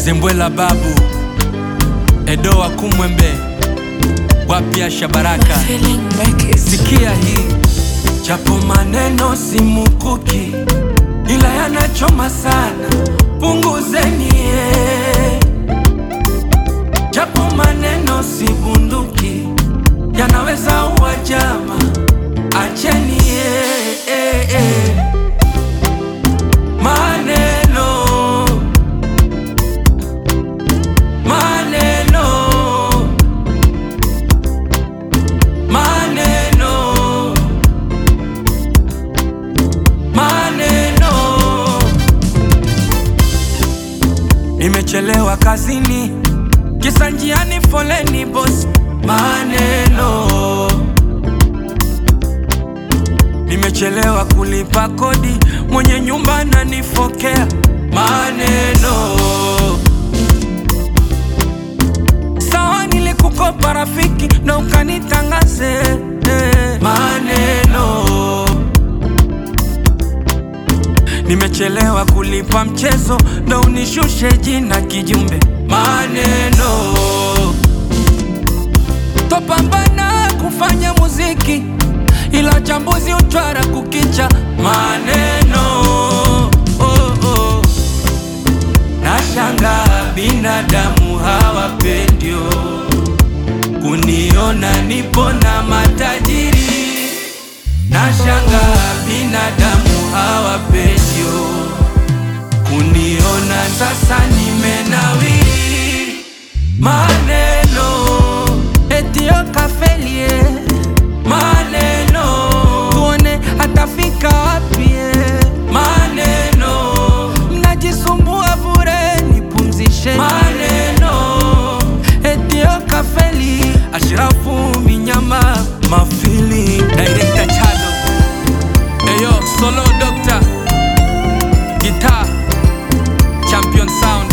Zembwela babu Edo wa Kumwembe wapya Shabaraka Feeling Records. Sikia hii japo maneno si mukuki, ila yanachoma sana, punguzeni eh. Japo maneno si bunduki, yanaweza uwa jama, acheni eh, eh, eh. Maneno maneno maneno maneno nimechelewa kazini kisa njiani foleni boss maneno nimechelewa kulipa kodi mwenye nyumba ananifokea maneno sawa nilikukopa rafiki na ukanitangaze eh, maneno nimechelewa kulipa mchezo na unishushe jina kijumbe maneno topambana kufanya muziki ila chambuzi uchwara kukicha maneno oh, oh. Nashanga binadamu hawapendio kuniona nipo na matajiri. Nashanga binadamu hawapendio kuniona sasa nimenawiri. Maneno etio kafelie, maneno tuone atafika wapi eh. maneno mnajisumbua bure, nipumzishe maneno etio kafeli Ashrafu Minyama Mafili Director Chado Eyo Solo Doctor Guitar Champion Sound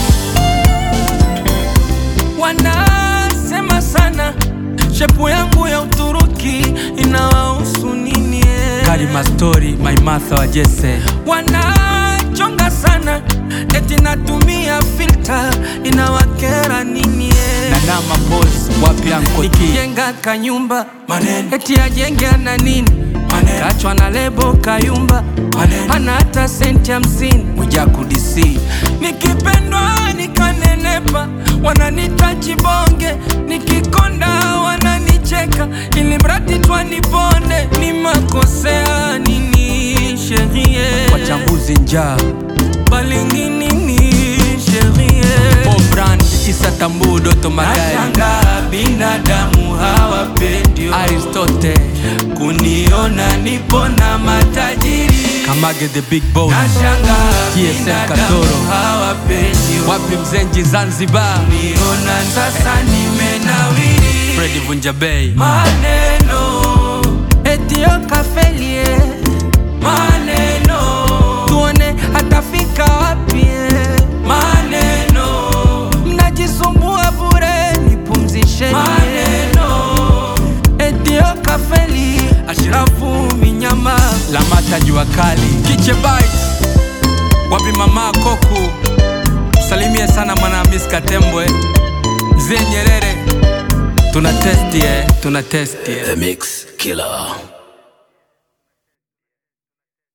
Wanasema sana shepu yangu ya Uturuki inawahusu nini eh? Karima Story My Martha wa Jesse Wanachonga sana eti natumia filter inawakera nini eh? Nanama Boss wapi Anko T Nikijenga kanyumba maneno eti ajenge ana nini maneno kachwa na lebo kayumba maneno hana hata senti hamsini Mwijaku DC nikipendwa nikanenepa wananita chibonge nikikonda wananicheka ili mradi twanipone ni makosea nini sherie wachambuzi njaa balinginini sherie Brand Isa Tambu Doto Magari Nashanga binadamu hawapendio Aristote kuniona nipo na matajiri Kamage the big boss Nashanga TSM Katoro hawapendio wapi mzenji Zanzibar kuniona sasa nimenawiri Freddy Vunja Bay maneno etio kafelie maneno tuone atafika wapi eh. maneno mnajisumbua bure nipumzishe maneno etio kafeli ashirafu minyama lamata jua kali kiche bites wapi mama koku salimie sana mwana Miss Katembwe mzee Nyerere tuna testi eh, tuna testi eh. The Mix Killer.